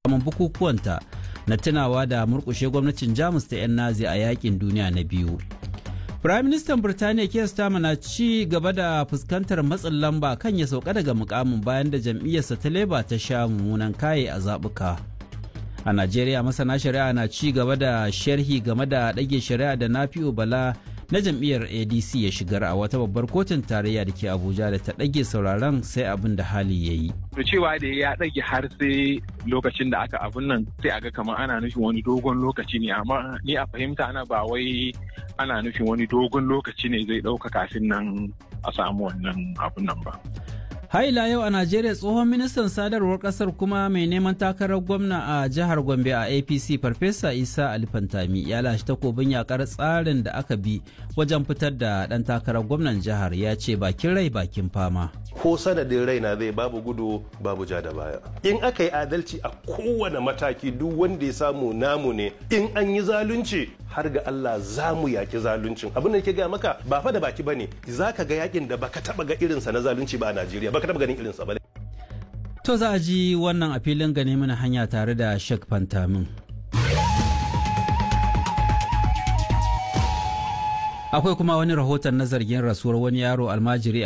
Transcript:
bukukuwanta na tunawa da murkushe gwamnatin jamus ta 'yan nazi a yakin duniya na biyu Firaministan Birtaniya Keir Starmer na ci gaba da fuskantar matsin lamba kan ya sauka daga mukamin bayan da jam'iyyarsa ta Labour ta sha mummunan kaye a zaɓuka. A Najeriya masana shari'a na ci gaba da sharhi game da ɗage shari'a da Nafi'u Bala na jam'iyyar ADC ya shigar a wata babbar kotun tarayya da ke Abuja da ta ɗage sauraron sai abin da hali ya yi. to cewa da ya ɗage har sai lokacin da aka abun nan sai aga kamar ana nufin wani dogon lokaci ne amma ni a fahimta na ba wai ana nufin wani dogon lokaci ne zai ɗauka kafin nan a samu wannan abun nan ba. Haila yau a Najeriya tsohon ministan sadarwar kasar kuma mai neman takarar gwamna a jihar Gombe a APC Farfesa Isa Alifantami ya lashe takobin yakar tsarin da aka bi wajen fitar da ɗan takarar gwamnan jihar ya ce bakin rai bakin fama. ko sanadin raina zai babu gudu babu ja da baya in aka yi adalci a kowane mataki duk wanda ya samu namu ne in an yi zalunci har ga Allah za mu yaki zaluncin abin da ke gaya maka ba fa da baki bane za ka ga yakin da baka taba ga irinsa na zalunci ba a Najeriya baka taba ganin irinsa ba To za a ji wannan a filin gane mana hanya tare da Sheikh Fantamin. Akwai kuma wani rahoton na zargin rasuwar wani yaro almajiri